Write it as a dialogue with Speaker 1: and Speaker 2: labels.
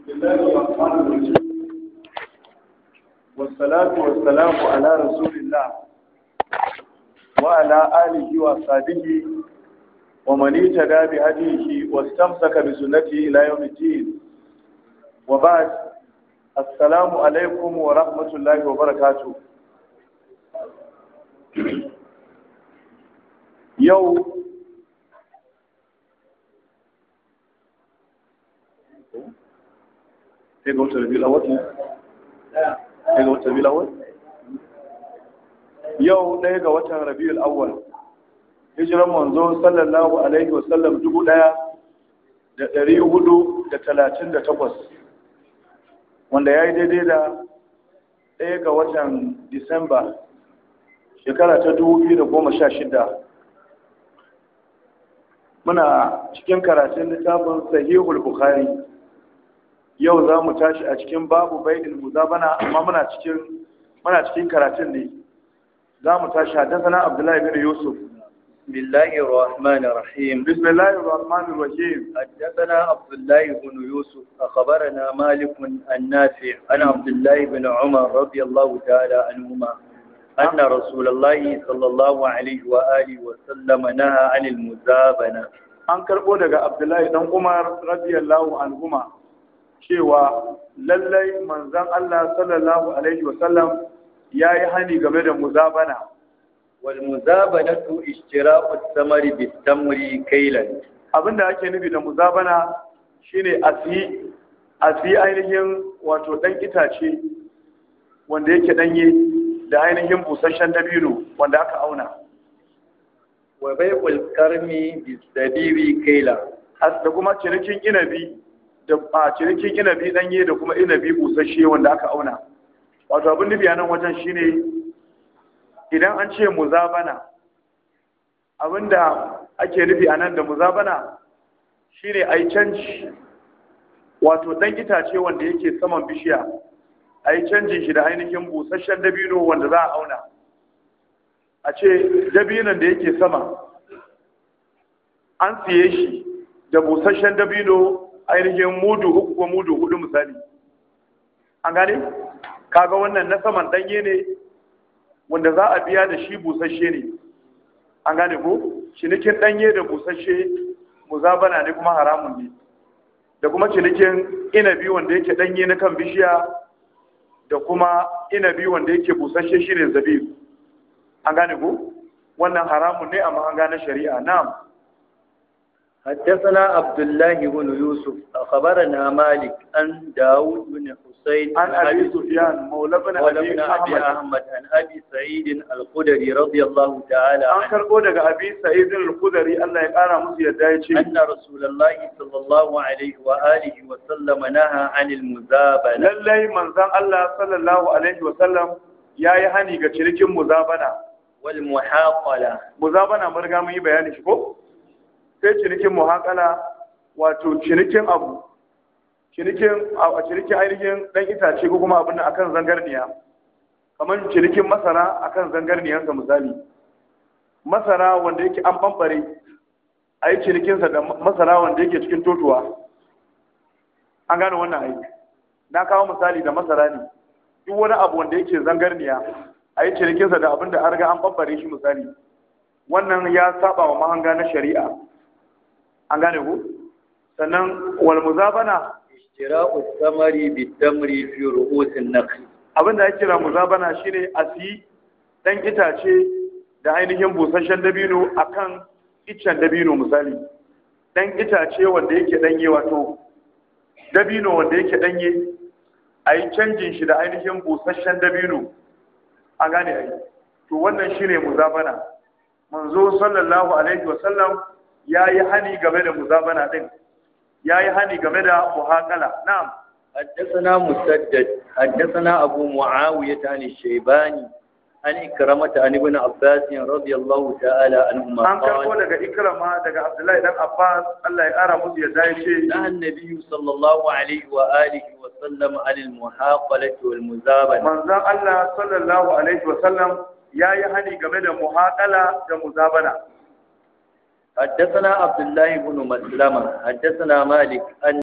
Speaker 1: الله الرحمن الرحيم والصلاة والسلام على رسول الله وعلى آله وصحبه ومن اهتدى بهديه واستمسك بسنته إلى يوم الدين وبعد السلام عليكم ورحمة الله وبركاته يوم sai ga wata rabi lawal ne sai ga wata rabi lawal yau ɗaya ga watan rabiul awwal hijiran manzo sallallahu alaihi wa sallam dubu ɗaya da ɗari hudu da talatin da takwas wanda ya yi daidai da ɗaya ga watan disamba shekara ta dubu biyu da goma sha shida muna cikin karatun littafin sahihul bukhari yau za mu tashi a cikin babu bainil muzabana amma muna cikin muna cikin karatun ne za mu tashi haddathana abdullahi bin yusuf
Speaker 2: بسم الله الرحمن الرحيم
Speaker 1: بسم الله الرحمن الرحيم
Speaker 2: حدثنا عبد الله بن يوسف أخبرنا مالك النافع عن عبد الله بن عمر رضي الله تعالى عنهما أن رسول الله صلى الله عليه وآله وسلم نهى عن المزابنة
Speaker 1: an karbo daga abdullahi dan umar radiyallahu anhuma cewa lallai manzon Allah sallallahu alaihi wasallam yayi hani game da muzabana
Speaker 2: والمزابنة اشتراء الثمر بالتمر كيلا
Speaker 1: abinda ake nufi da muzabana shine asi asi ainihin wato dan itace wanda yake danye da ainihin busasshen dabino wanda aka auna
Speaker 2: وبيع الكرم بالزبيب كيلا
Speaker 1: da kuma cinikin inabi da a cinikin inabi danye da kuma inabi busasshe wanda aka auna wato abin nufi a nan wajen shine idan an ce muzabana abinda ake nufi a nan da muzabana shine a yi canji wato dan itace wanda yake saman bishiya a yi canjin shi da ainihin busasshen dabino wanda za a auna a ce dabinon da yake sama an siye shi da busasshen dabino ainihin mudu uku ko mudu hudu misali an gane kaga wannan na saman danye ne wanda za a biya da shi busasshe ne an gane ko cinikin danye da busasshe muzabana ne kuma haramun ne da kuma cinikin inabi wanda yake danye na kan bishiya da kuma inabi wanda yake busasshe shi ne zabibu an gane ko wannan haramun ne amma an gane shari'a na'am
Speaker 2: حدثنا عبد الله بن يوسف أخبرنا مالك عن داود بن حسين
Speaker 1: عن ابي سفيان مولى بن
Speaker 2: ولم
Speaker 1: ابي
Speaker 2: أبي
Speaker 1: احمد
Speaker 2: أحمد عن أبي سعيد الخدري رضي الله تعالى
Speaker 1: an
Speaker 2: عنه
Speaker 1: karbo daga abi sa'id al-khudri Allah ya kara musu yadda ya ce
Speaker 2: أن رسول الله صلى الله عليه وآله وسلم نهى عن المزابنة
Speaker 1: lallai manzon Allah sallallahu alaihi wa sallam yayi hani ga cinikin muzabana
Speaker 2: والمحاقلة
Speaker 1: muzabana mun riga mun yi bayani shi ko sai cinikin muhaqala wato cinikin abu cinikin a cinikin ainihin dan itace ko kuma abin nan akan zangarniya kamar cinikin masara akan zangarniyansa misali masara wanda yake an bambare a yi cinikinsa da masara wanda yake cikin totuwa an gane wannan aiki na kawo misali da masara ne duk wani abu wanda yake zangarniya a yi cinikinsa da abin da an riga an bambare shi misali wannan ya saba wa mahanga na shari'a an gane ku sannan wal muzabana
Speaker 2: اشتراء الثمر بالتمر في رؤوس النخل
Speaker 1: abin da ya kira muzabana shine a siyi dan itace da ainihin busasshen dabino akan iccen dabino misali dan itace wanda yake danye wato dabino wanda yake danye a yi canjin shi da ainihin busasshen dabino an gane ai to wannan shine muzabana manzo sallallahu alaihi wasallam ya yi hani game da muzabana din ya yi hani game da muhakala na'am
Speaker 2: حدثنا مسدد حدثنا أبو معاوية عن الشيباني عن إكرمة عن ابن عباس رضي الله تعالى عنهما
Speaker 1: an karbo
Speaker 2: قال
Speaker 1: daga ikrama daga abdullahi dan abbas Allah ya kara musu yadda ya ce
Speaker 2: نهى النبي صلى الله عليه وآله وسلم عن المحاقلة والمزابنة
Speaker 1: manzon Allah sallallahu alaihi wasallam ya yi hani game da muhakala da muzabana
Speaker 2: حدثنا عبد الله بن مسلمة حدثنا مالك أن